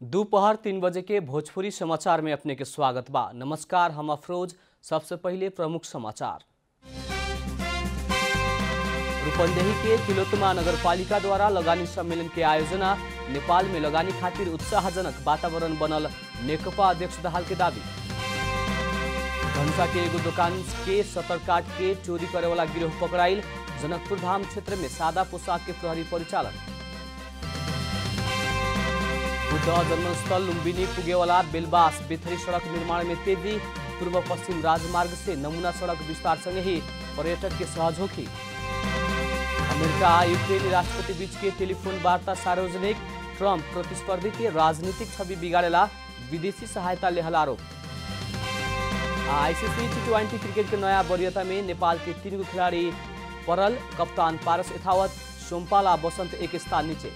दोपहर तीन बजे के भोजपुरी समाचार में अपने के स्वागत बा नमस्कार हम अफरोज सबसे पहले प्रमुख समाचार रूपंदेही के तिलोत्तमा नगर पालिका द्वारा लगानी सम्मेलन के आयोजना नेपाल में लगानी खातिर उत्साहजनक वातावरण बनल नेकपा अध्यक्ष दाहाल के दावी धनुषा के एगो दुकान के सतर काट के चोरी करे वाला गिरोह पकड़ाइल जनकपुर धाम क्षेत्र में सादा पोशाक के प्रहरी परिचालन बुद्ध जन्मस्थल लुम्बिनी पुगेवाला बेलबास बेथरी सड़क निर्माण में तेजी पूर्व पश्चिम राजमार्ग से नमूना सड़क विस्तार संगे ही पर्यटक के सहज अमेरिका आ यूक्रेनी राष्ट्रपति बीच के टेलीफोन वार्ता सार्वजनिक ट्रंप प्रतिस्पर्धी के राजनीतिक छवि बिगाड़ेला विदेशी सहायता लेहल आरोप आईसीसी टी ट्वेंटी क्रिकेट के नया वरीयता में नेपाल के तीन गो खिलाड़ी परल कप्तान पारस यथावत सोमपाल आ बसंत एक स्थान नीचे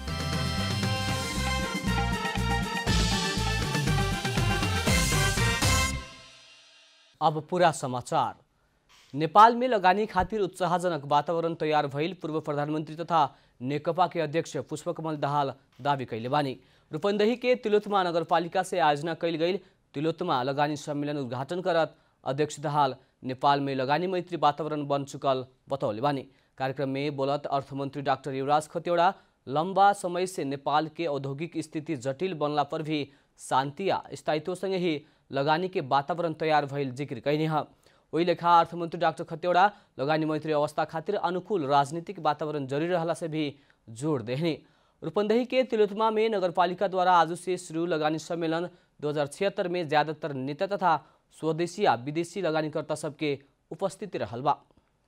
अब पूरा समाचार नेपाल में लगानी खातिर उत्साहजनक वातावरण तैयार भइल पूर्व प्रधानमन्त्री तथा नेकपा के अध्यक्ष पुष्पकमल दाहाल दावी कैले बानी रूपन्देही के तिलोत्तमा नगरपालिका से आयोजना कैल गई तिलोत्तमा लगानी सम्मेलन उद्घाटन करत अध्यक्ष दाहाल नेपाल में लगानी मैत्री वातावरण बन चुकल बतौले बानी कार्यक्रम में बोलत अर्थमंत्री डॉक्टर युवराज खतिवड़ा लंबा समय से नेपाल के औद्योगिक स्थिति जटिल बनला पर भी शांति आ स्थायित्व संगे ही लगानी के वातावरण तैयार भइल जिक्र कैनी है वही लेखा अर्थमंत्री डॉक्टर खतिवड़ा लगानी मैत्री अवस्था खातिर अनुकूल राजनीतिक वातावरण जरूरी रहला से भी जोड़ देहनी रूपंदेही के तिलोत्तमा में नगरपालिका द्वारा आज से शुरू लगानी सम्मेलन दो में ज्यादातर नेता तथा स्वदेशी या विदेशी लगानीकर्ता सबके उपस्थिति रहल बा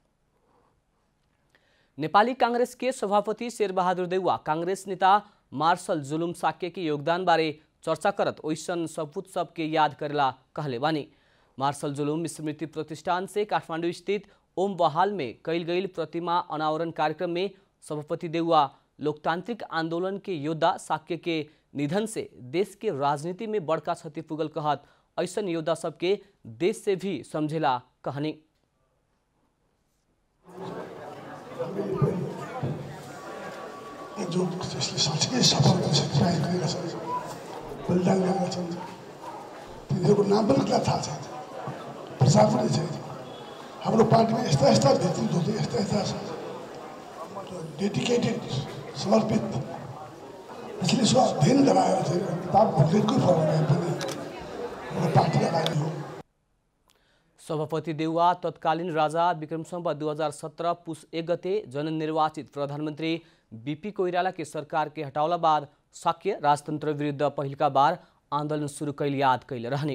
नेपाली कांग्रेस के सभापति शेरबहादुर देउवा कांग्रेस नेता मार्शल जुलुम साक्य के योगदान बारे चर्चा करत ओइसन सपूत सबके याद करेला कहले बानी मार्शल जुलुम स्मृति प्रतिष्ठान से काठमाडौँ स्थित ओम बहाल में कैल गई प्रतिमा अनावरण कार्यक्रम में सभापति देउवा लोकतांत्रिक आंदोलन के योद्धा साक्य के निधन से देश के राजनीति में बड़का क्षति पुगल कहत ऐसन योद्धा सबके देश से भी समझेला कहनी जो त्यसले साँच्चै सफल गरिसकेका गएका छन् बलिदान गरेका छन् तिनीहरूको नाम पनि कसलाई थाहा छैन प्रचार पनि छैन हाम्रो पार्टीमा यस्ता यस्ता नेतृत्वहरू यस्ता यस्ता छ डेडिकेटेड समर्पित यसले सो अध्ययन गराएको थियो किताब भुलेकै फरक भए पनि एउटा पार्टीका लागि हो सभापति देउवा तत्कालीन राजा विक्रमसम्म दू हजार सत्रह पुस एक गते जननिर्वाचित प्रधानमन्त्री बीपी कोइराला के सरकार के हटावला बाद साक्य राजतंत्र विरुद्ध पहिलका बार आंदोलन शुरू कैल याद कैले रहने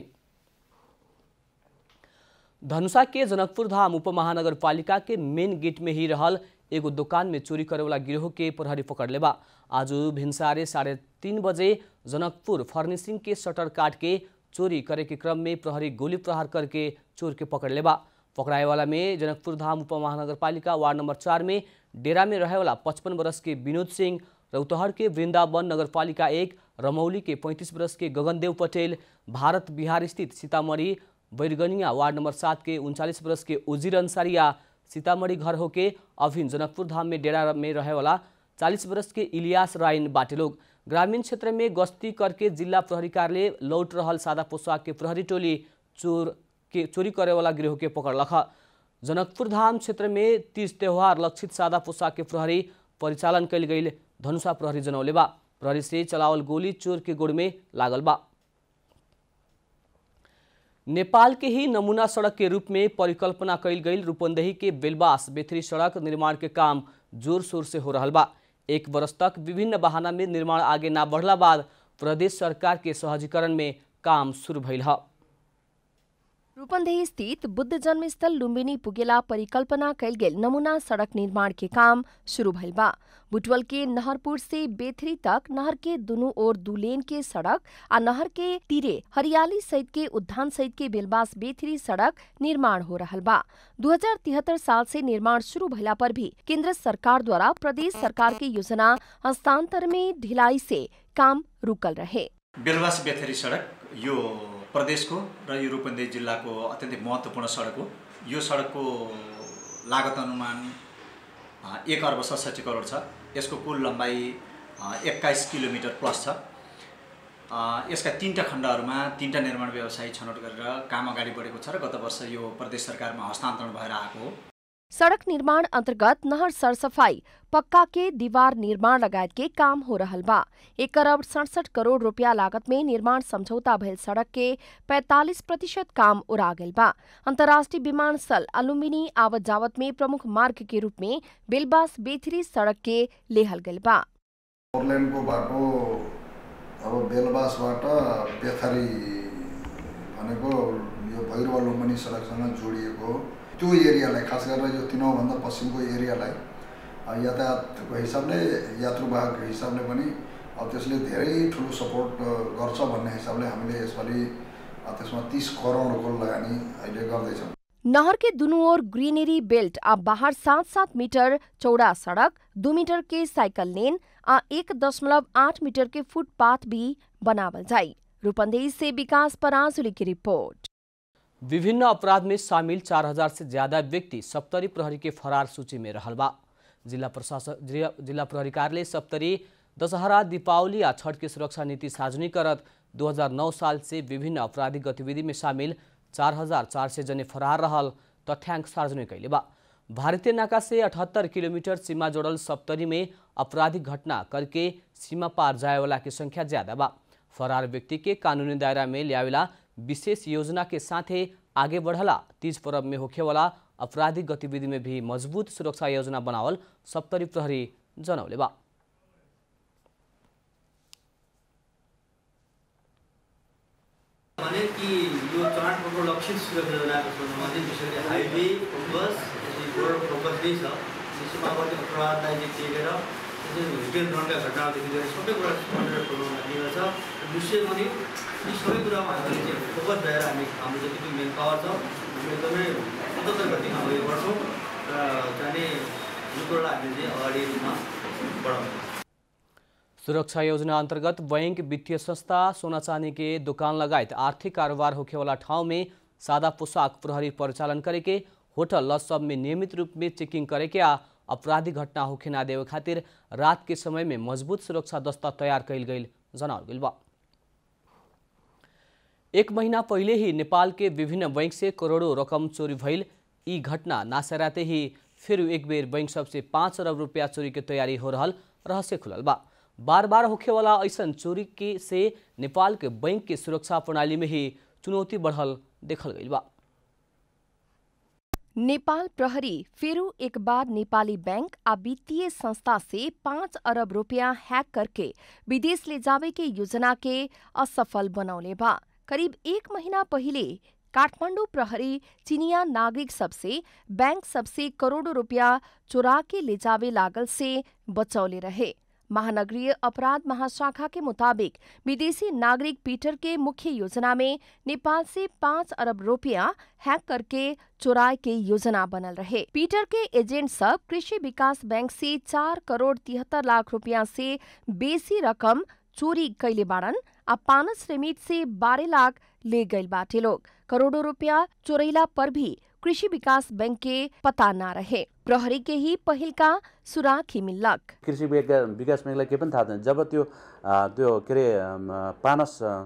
धनुषा के जनकपुर धाम उपमहानगरपालिका के मेन गेट में ही रहल एगो दुकान में चोरी करे वाला गिरोह के प्रहरी पकड़ लेबा आज भिनसारे साढ़े तीन बजे जनकपुर फर्निशिंग के शटर काट के चोरी करे के क्रम में प्रहरी गोली प्रहार करके चोर के पकड़ लेबा पकड़ाए वाला में जनकपुर धाम उपमहानगरपालिका वार्ड नंबर चार में डेरा में रहे वाला पचपन वर्ष के विनोद सिंह रौतहट के वृंदावन नगरपालिका एक रमौली के पैंतीस वर्ष के गगनदेव पटेल भारत बिहार स्थित सीतामढ़ी बैरगनिया वार्ड नंबर सात के उनचालीस वर्ष के उजीर अंसारिया सीतामढ़ी घर होके अभिन जनकपुर धाम में डेरा में रहे वाला चालीस वर्ष के इलियास राइन बाटे लोग ग्रामीण क्षेत्र में गश्ती करके जिला प्रहरी कार्यालय लौट रहल सादा पोशाक के प्रहरी टोली चोर के चोरी करे वाला गिरोह के पकड़ लख जनकपुर धाम क्षेत्र में तीज त्योहार लक्षित सादा पोशाक के प्रहरी परिचालन कैल गई धनुषा प्रहरी जनौले बा प्रहरी से चलावल गोली चोर के गोड़ में लागल बा नेपाल के ही नमूना सड़क के रूप में परिकल्पना कैल गई रूपंदेही के बेलबास बेथरी सड़क निर्माण के काम जोर शोर से हो रहा बा एक वर्ष तक विभिन्न बहाना में निर्माण आगे ना बढ़ला बाद प्रदेश सरकार के सहजीकरण में काम शुरू भइल है रूपन्देही स्थित बुद्ध जन्मस्थल लुम्बिनी पुगेला परिकल्पना कैल गेल नमूना सड़क निर्माण के काम शुरू भइल बा बुटवल के नहरपुर से बेथरी तक नहर के दुनू ओर दू लेन के सड़क आ नहर के तीरे हरियाली सहित के उद्यान सहित के बेलबास बेथरी सड़क निर्माण हो रहल बा दू साल से निर्माण शुरू भइला पर भी केंद्र सरकार द्वारा प्रदेश सरकार के योजना हस्तांतर में ढिलाई से काम रुकल रहे बेलबास बेथरी सडक यो प्रदेशको र यो रूपन्देही जिल्लाको अत्यन्तै महत्त्वपूर्ण सडक हो यो सडकको लागत अनुमान अ, एक अर्ब सडसठी करोड छ यसको कुल लम्बाइ एक्काइस किलोमिटर प्लस छ अ, यसका तिनवटा खण्डहरूमा तिनवटा निर्माण व्यवसायी छनौट गरेर काम अगाडि बढेको छ र गत वर्ष यो प्रदेश सरकारमा हस्तान्तरण भएर आएको हो सड़क निर्माण अंतर्गत नहर सरसफाई पक्का के दीवार निर्माण लगायत के काम हो रहल बा एक अरब सड़सठ करोड़ रुपया लागत में निर्माण समझौता भइल सड़क के 45 प्रतिशत काम उड़ा गेल बा अंतर्राष्ट्रीय विमानस्थल अलुम्बिनी आवत जावत में प्रमुख मार्ग के रूप में बेलबास बेथरी सड़क के लेहल गेल बा फोरलेनको बाटो अब बेलबासबाट बेथरी भनेको यो भैरवा लुम्बिनी सडकसँग जोडिएको हो त्यो एरियालाई खास गरेर यो तिनौभन्दा पश्चिमको एरियालाई अ, यातायातको हिसाबले यात्रुवाहकको हिसाबले पनि अब त्यसले धेरै ठुलो सपोर्ट अ, गर्छ भन्ने हिसाबले हामीले यसपालि अ, त्यसमा तिस करोडको लगानी अहिले गर्दैछौँ नहर के दुनू ओर ग्रीनरी बेल्ट आ बाहर सात सात मीटर चौड़ा सड़क दू मीटर के साइकिल लेन आ एक दशमलव आठ मीटर के फुटपाथ भी बनावल जाई रूपंदेही से विकास पराजुली की रिपोर्ट विभिन्न अपराध में शामिल चार हजार से ज्यादा व्यक्ति सप्तरी प्रहरी के फरार सूची में रहल बा जिला प्रशासन जिला जिला प्रहरी कार्यालय सप्तरी दशहरा दीपावली आ छठ के सुरक्षा नीति सार्वजनिक करत 2009 साल से विभिन्न आपराधिक गतिविधि में शामिल चार हजार चार सय जने फरार रहल तथ्याङ्क सार्वजनिक कैले बा भारतीय नाका से अठहत्तर किलोमीटर सीमा जोड़ल सप्तरी में आपराधिक घटना करके सीमा पार जाए वाला की संख्या ज्यादा बा फरार व्यक्ति के कानूनी दायरा में ल्यावेला विशेष योजना के साथे आगे बढ़ला तीज पर्व में होखे वाला आपराधिक गतिविधि में भी मजबूत सुरक्षा योजना बनावल सप्तरी प्रहरी जनौले बा भने कि यो चाडपर्वको लक्षित सुरक्षा योजनाको सन्दर्भमा चाहिँ विशेष गरी हाइवे बस बोर्डर फोकस नै छ यो सीमावर्ती अपराधलाई चाहिँ टेकेर त्यसरी रिटेल रणका घटनाहरूदेखि लिएर सबै कुरा कन्ट्रोल बनाउन दिएको छ विशेष गरी यी सबै कुरामा हामीले चाहिँ फोकस भएर हामी हाम्रो जति पनि मेन पावर छ हामी एकदमै उच्चतर गतिमा अगाडि बढ्छौँ र जाने यो कुरालाई हामीले चाहिँ अगाडि रूपमा बढाउँछौँ सुरक्षा योजना अंतर्गत बैंक वित्तीय संस्था सोना चांदी के दुकान लगायत आर्थिक कारोबार होखे वाला ठाव में सादा पोशाक प्रहरी परिचालन करे के होटल लज सब में नियमित रूप में चेकिंग करे के आ आपराधिक घटना होखे ना देवे खातिर रात के समय में मजबूत सुरक्षा दस्ता तैयार कैल गई जनावल गई बा एक महीना पहले ही नेपाल के विभिन्न बैंक से करोड़ों रकम चोरी भइल ई घटना नासराते ही फिर एक बेर बैंक सबसे पाँच अरब रुपया चोरी के तैयारी हो रहल रहस्य खुलल बा बार बार होखे वाला ऐसन चोरी के से नेपाल के बैंक के सुरक्षा प्रणाली में ही चुनौती बढ़ल देखल गई बा नेपाल प्रहरी फेरू एक बार नेपाली बैंक आ वित्तीय संस्था से पाँच अरब रुपया हैक करके विदेश ले जावे के योजना के असफल बनौले बा करीब एक महीना पहिले काठमाडौँ प्रहरी चिनिया नागरिक सबसे बैंक सबसे करोड़ों रुपया चोरा के ले जावे लागल से बचौले रहे महानगरीय अपराध महाशाखा के मुताबिक विदेशी नागरिक पीटर के मुख्य योजना में नेपाल से पाँच अरब रुपया हैक करके चोराए के योजना बनल रहे पीटर के एजेंट सब कृषि विकास बैंक से चार करोड़ तिहत्तर लाख रुपया से बेसी रकम चोरी कैले बाड़न आ पानस रेमिट से बारह लाख ले गईल बाटे लोग करोड़ों रुपया चोरैला पर भी कृषि विकास बैंक के पता न रहे प्रहरी के ही पहिल का सुराग ही मिल्लक कृषि विका विकास ब्याङ्कलाई केही पनि थाहा छैन जब त्यो अ, त्यो के अरे अम, पानस अ,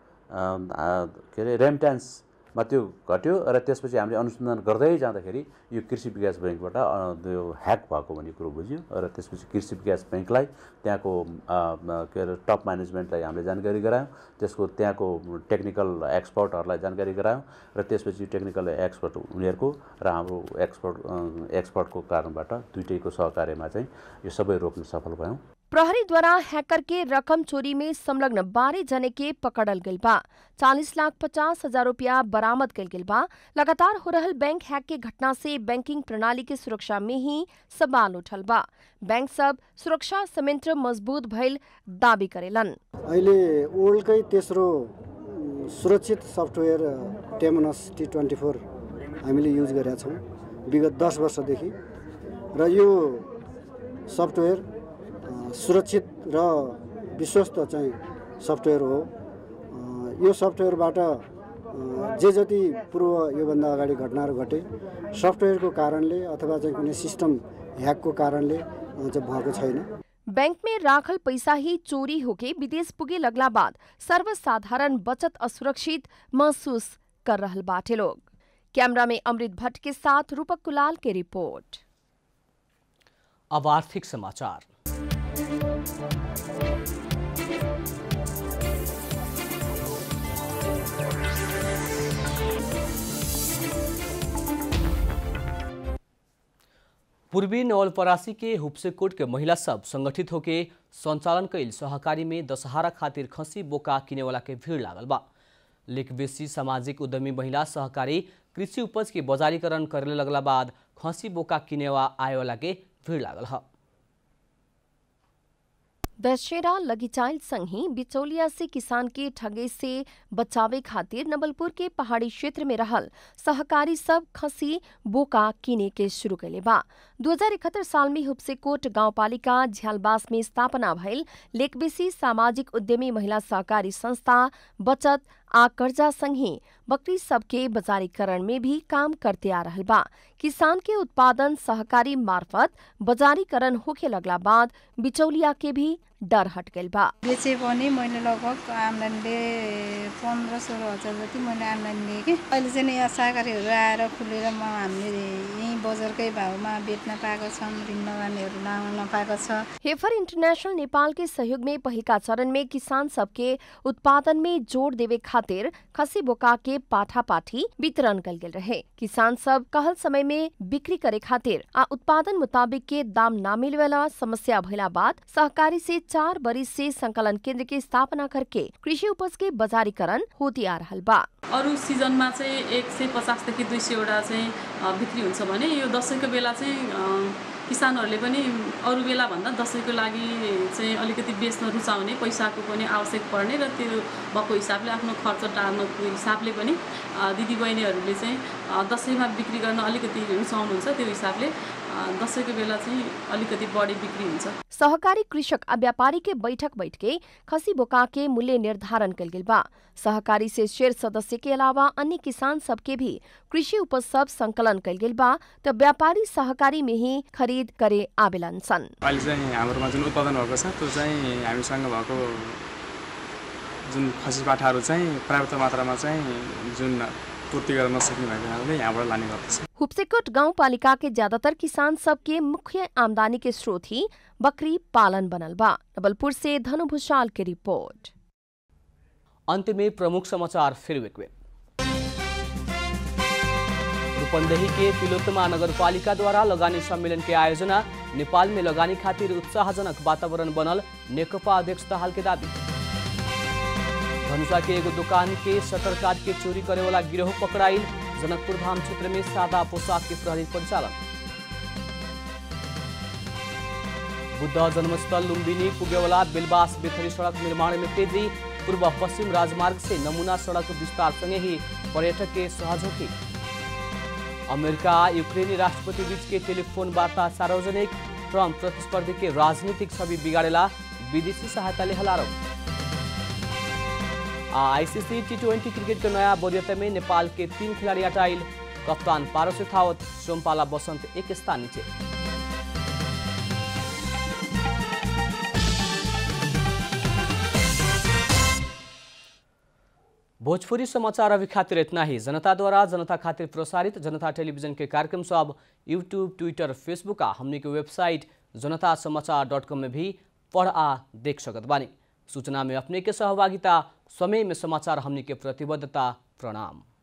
अ, के अरे रेमट्यान्समा त्यो घट्यो र त्यसपछि हामीले अनुसन्धान गर्दै जाँदाखेरि यो कृषि विकास ब्याङ्कबाट अ, त्यो ह्याक भएको भन्ने कुरो बुझ्यो र त्यसपछि कृषि विकास ब्याङ्कलाई त्यहाँको अ, अ, के अरे टप म्यानेजमेन्टलाई हामीले जानकारी गरायौँ त्यसको त्यहाँको टेक्निकल एक्सपर्टहरूलाई जानकारी गरायौँ र त्यसपछि टेक्निकल एक्सपर्ट उनीहरूको र हाम्रो एक्सपर्ट अ, एक्सपर्टको कारणबाट दुइटैको सहकार्यमा चाहिँ यो सबै रोक्न सफल भयौँ प्रहरी द्वारा हैकर के रकम चोरी में संलग्न बारह जने के पकड़ल गइल बा चालीस लाख पचास हजार रुपया बरामद कइल गइल बा लगातार हो रहल बैंक हैक के घटना से बैंकिंग प्रणाली के सुरक्षा में ही सवाल उठल बा बैंक सब सुरक्षा संयंत्र मजबूत भइल दावी करेलन अहिले वर्ल्डकै तेस्रो उम्, सुरक्षित सफ्टवेयर टेमनस टी ट्वेन्टी फोर हामीले युज गरेका छौँ विगत दस वर्षदेखि र यो सफ्टवेयर अ, सुरक्षित र विश्वस्त चाहिँ सफ्टवेयर हो अ, यो सफ्टवेयरबाट अ, जे जति पूर्व योभन्दा अगाडि घटनाहरू घटे सफ्टवेयरको कारणले अथवा चाहिँ कुनै सिस्टम ह्याकको कारणले अ, चाहिँ भएको छैन बैंक में राखल पैसा ही चोरी होके विदेश पुगे लगला बाद सर्वसाधारण बचत असुरक्षित महसूस कर रहल बाटे लोग कैमरा में अमृत भट्ट के साथ रूपक कुलाल के रिपोर्ट अब आर्थिक समाचार पूर्वी नवलपरासी के हुप्सेकोट के महिला सब संगठित होके संचालन कैल सहकारी में दशहरा खातिर खसी बोका किनेवाला के भीड़ लागल बा लेक बेसी सामाजिक उद्यमी महिला सहकारी कृषि उपज के बजारीकरण करे लगला बाद खसी बोका किनेवा आएवाला के भीड़ लागल है दशहरा लगिचाइल संगी बिचौलिया से किसान के ठगे से बचावे खातिर नवलपुर के पहाड़ी क्षेत्र में रहल सहकारी सब खसी बोका किने के शुरू कैले बा दू हजार इकहत्तर साल में हुप्सेकोट गाउँपालिका झ्यालबास में स्थापना भइल लेकबेसी सामाजिक उद्यमी महिला सहकारी संस्था बचत आ कर्जा संगे बकरी सबके बजारीकरण में भी काम करते आ रहल बा किसान के उत्पादन सहकारी मार्फत बजारीकरण होखे लगला बाद बिचौलिया के भी डर हट गइल बा बेचे पनि मैले लगभग आम्दानीले पन्ध्र सोह्र हजार जति मैले आम्दानी लिएँ कि अहिले चाहिँ यहाँ सहकारीहरू आएर खुलेर म हामीले यहीँ बजारकै भाउमा बेच्न पाएको छौँ ऋण लगानीहरू लाउन पाएको छ हेफर इंटरनेशनल नेपाल के सहयोग में पहिलका चरण में किसान सबके उत्पादन में जोड़ देवे खातिर खसी बोका के पाठा पाठी वितरण कल गेल रहे किसान सब कहल समय में बिक्री करे खातिर आ उत्पादन मुताबिक के दाम ना मिले वाला समस्या भइला बाद सहकारी से चार बरिस से संकलन केंद्र के स्थापना करके कृषि उपज के बजारीकरण होती आ रहल बा अरू सिजनमा चाहिँ एक सय पचासदेखि दुई सयवटा चाहिँ अ, बिक्री हुन्छ भने यो दसैँको बेला चाहिँ अ, किसानहरूले पनि अरू बेलाभन्दा दसैँको लागि चाहिँ अलिकति बेच्न रुचाउने पैसाको पनि आवश्यक पर्ने र त्यो भएको हिसाबले आफ्नो खर्च टार्नको हिसाबले पनि अ, दिदीबहिनीहरूले चाहिँ अ, दसैँमा बिक्री गर्न अलिकति रुचाउनुहुन्छ त्यो हिसाबले अ, दसैँको बेला चाहिँ अलिकति बढी बिक्री हुन्छ सहकारी कृषक आ व्यापारी के बैठक बैठके खसी बोका के मूल्य निर्धारण कल गेल बा सहकारी से शेर सदस्य के अलावा अन्य किसान सबके भी कृषि उपज सब संकलन कल गेल बा त व्यापारी सहकारी में ही खरीद करे आवेलन सन अहिले चाहिँ हाम्रोमा जुन उत्पादन भएको छ त्यो चाहिँ हामीसँग भएको जुन खसी पाठाहरू चाहिँ पर्याप्त मात्रामा चाहिँ जुन पूर्ति गर्न नसक्ने भएको कारणले यहाँबाट लाने गर्दछ हुप्सेकोट गाउँपालिका के ज्यादातर किसान सबके मुख्य आमदनी के स्रोत ही बकरी पालन बनल बा नवलपुर से धनु भूषाल की रिपोर्ट अंत में प्रमुख समाचार फिर एक बेर रूपंदेही के तिलोत्तमा नगर पालिका द्वारा लगानी सम्मेलन के आयोजना नेपाल में लगानी खातिर उत्साहजनक वातावरण बनल नेकपा अध्यक्ष दाहाल के दावी धनुषा के एगो दुकान के शटर काट के चोरी करे वाला गिरोह पकड़ाइल जनकपुर धाम क्षेत्र में सादा पोशाक के प्रहरी परिचालन बुद्ध जन्मस्थल लुम्बिनी पुगेवाला बेलबास बेथरी सड़क निर्माण में तेजी पूर्व पश्चिम राजमार्ग से नमूना सड़क विस्तार संगे ही पर्यटक के सहज अमेरिका यूक्रेनी राष्ट्रपति बीच के टेलीफोन वार्ता सार्वजनिक ट्रम्प प्रतिस्पर्धी के राजनीतिक छवि बिगाड़ेला विदेशी सहायता ले आरोप आईसीसी टी ट्वेंटी क्रिकेट के नया बोरियत में नेपाल के तीन खिलाड़ी हटाइल कप्तान पारस शेखावत सोमपाला बसंत एक स्थान नीचे भोजपुरी समाचार अभी खातिर इतना ही जनता द्वारा जनता खातिर प्रसारित जनता टेलीविजन के कार्यक्रम सब यूट्यूब ट्विटर फेसबुक आ हमने के वेबसाइट जनता समाचार डॉट कॉम में भी पढ़ आ देख सकत बानी सूचना में अपने के सहभागिता समय में समाचार हमने के प्रतिबद्धता प्रणाम